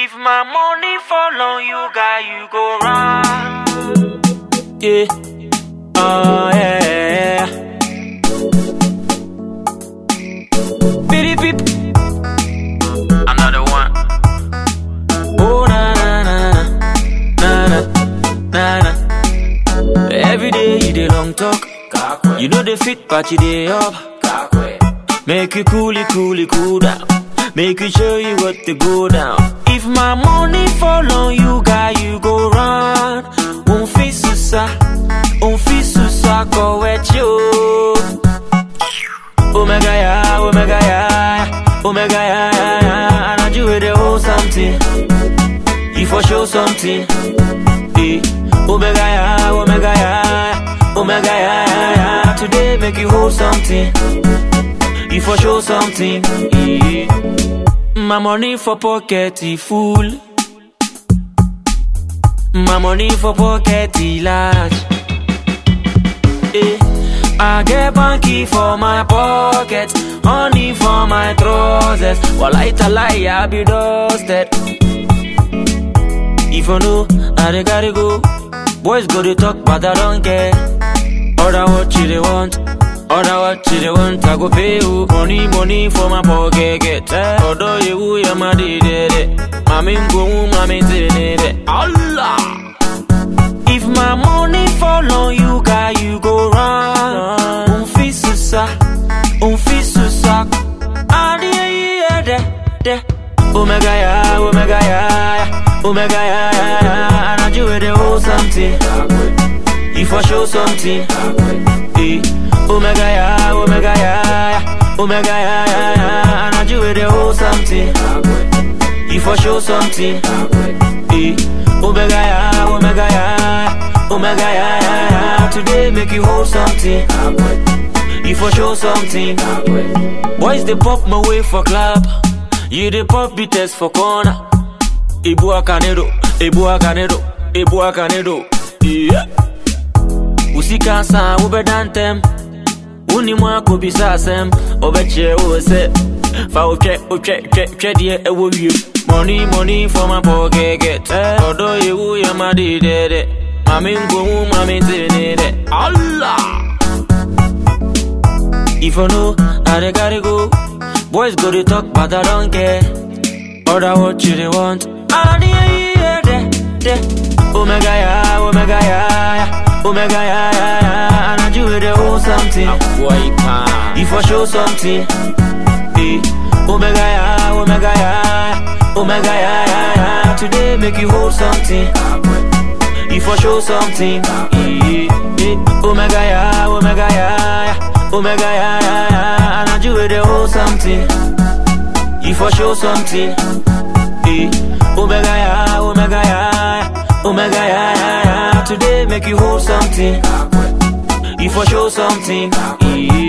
If my money fall on you, guy, you go run. Yeah. Oh, yeah. Beep, beep. Another one. Oh, na, na, na, na, na, na, na. Every day you dey long talk. You know the fit, but you dey up. Make you cool it, cool it, cool down. Make you show you what to go down. If my money fall on you, guy, you go run. Un fi susa, un fi susa, go with you. Omega ya, omega ya, omega ya, ya, ya. And I do it, they hold something. You for show something. Eh. Omega ya, omega ya, omega ya, ya, ya. Today make you hold something. You for show something. Eh. My money for pocket e full. My money for pocket e large. Eh. I get banky for my pocket, honey for my trousers. While I tell lie, I be dusted. If you know, I dey gotta go. Boys go to talk, but I don't care. Order what you they want. Order what you they want. I go pay you money, money for my pocket. Get eh. Order you, ya ma di de de. Mami go, mami di de de. Allah. If my money fall on you, guy, you go run. Un fi susa, un fi susa. Adi yeah, de, de. Omega ya, omega ya, ya. omega ya, ya, ya. And I do it, they hold something. You for show something. Eh. Omega ya, omega ya, ya. omega ya, ya, ya. And I do it, they hold something. You for show something. Eh. Omega ya, omega ya, ya. omega ya, ya, ya. Today make you hold something. You for show something. Boys they pop my way for club. You they pop beaters for corner. Ibu akanedo, ibu akanedo, ibu akanedo. Yeah. Usika sa ube dantem. Uni mwako bisa asem. Obeche ose. Fa uche, uche, uche, uche die ewo wie. Money, money for my pocket get. Eh. Odo yewu ya madi dede. Mami ngwo mami tenede. Allah. If you know, I dey gotta go. Boys go to talk, but I don't care. Order what you they want. Ah, yeah, yeah, de, de. Omega ya, omega ya, ya. omega ya, ya, ya. And I do it, they hold something. You for show something. Eh. Omega ya, omega ya, ya. omega ya, ya, ya. Today make you hold something. You for show something. Eh, eh. Omega ya, omega ya, ya. omega ya, ya, ya. And I do it, they hold something. You for show something. Eh. Omega ya, omega ya, ya. omega ya, ya, ya. Today make you hold something. You for show something. Eh.